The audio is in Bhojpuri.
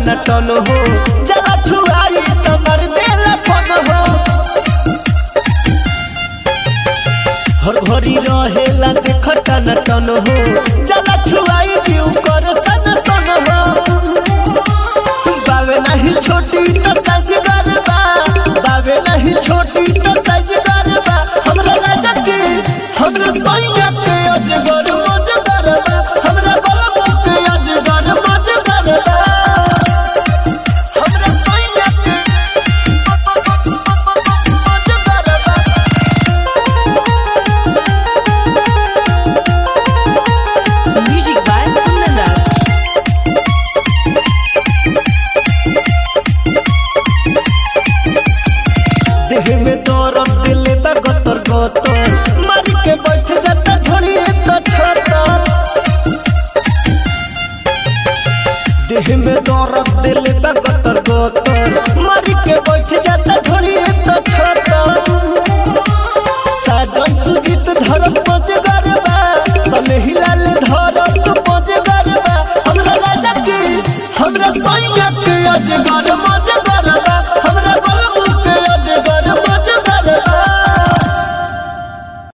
टन टन हो जला छुआई तो मर देला फन हो हर भरी रहेला देख टन टन हो जला छुआई जीव कर सन सन हो बावे नहीं छोटी तो सजगर बा बावे नहीं छोटी तो सजगर बा हमरा राजा के हमरा सैया के अजगर मजगर बा हमरा बलबो के अजगर मजगर बा हमरा सैया के मजगर बा Music by Kundan देह में दर्द दिले बा गतर गतर मार के बैठ जाता झोली तो छोटा देह में दर्द दिले बा गतर गतर मार के बैठ जाता झोली तो छोटा साजन सुजीत धरम पज गरबा सने हिलाल धरम तो पज गरबा हमरा राजा के हमरा सैया के अजगर मज